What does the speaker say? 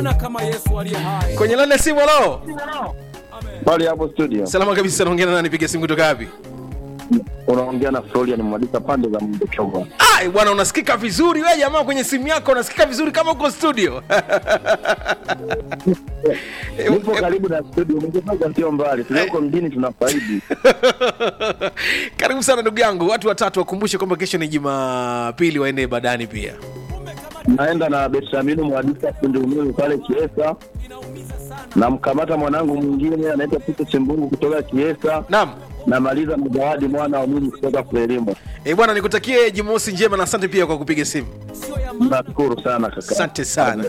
Hapana kama Yesu aliye hai. kwenye lane simu halo Pale hapo studio salama kabisa naongea na nani piga simu kutoka wapi unaongea na Florian Mwadika pande za Mdochova. ai bwana unasikika vizuri we jamaa kwenye simu yako unasikika vizuri kama uko studio Nipo karibu na studio, mngetoka sio mbali, tulioko mjini tunafaidi. karibu sana ndugu yangu watu watatu wakumbushe kwamba kesho ni jumapili waende ibadani pia Naenda na Betsaminu Mwadika fundi umeme pale Kiesa. Namkamata mwanangu mwingine anaitwa Pito Chimbungu kutoka Kiesa. naam Namaliza na Zawadi mwana wa Mungu kutoka Frelimo. e bwana nikutakie jumamosi njema na asante pia kwa kupiga simu Nashukuru sana kaka. asante sana